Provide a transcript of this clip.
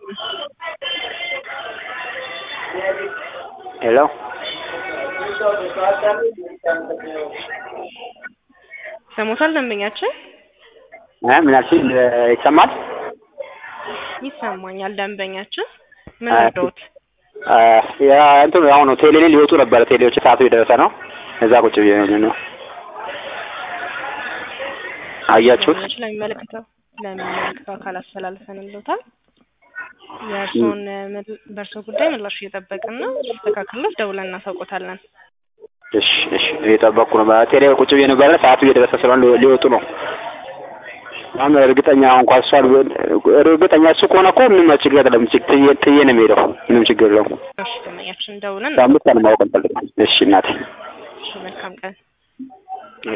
ሄሎ ሰሞታል ደንበኛችን እ ምን አልሽኝ? ይሰማል? ይሰማኛል። ደንበኛችን ምን አ- እርዳዎት? አ፣ ያ እንትን አሁን ቴሌ ሊወጡ ነበረ። ቴሌዎች ሰዓቱ የደረሰ ነው። እዛ ቁጭ ብዬ ነው። አያችሁት? ደንበኛችን ለሚመለከተው ለሚመለከተው አካል አስተላልፈንልዎታል። የእርስዎን ምል- በእርስዎ ጉዳይ ምላሽ እየጠበቅን ነው። ሲስተካከልሎት ደውለን እናሳውቆታለን። እሺ እሺ፣ እየጠበቅኩ ነው። ቴሌ ቁጭ ብዬ ነበረ። ሰዓቱ እየደረሰ ስለሆነ ሊ- ሊወጡ ነው። አሁን እርግጠኛ እንኳን እሷ እርግጠኛ እሱ ከሆነ እኮ ምንም ችግር የለም። ችግ- ጥዬ ጥዬ ነው የሚሄደው። ምንም ችግር የለውም። እሺ ደንበኛችን ደውለን አምስት ቀን ማወቅ እንፈልጋለን። እሺ እናቴ እሺ መልካም ቀን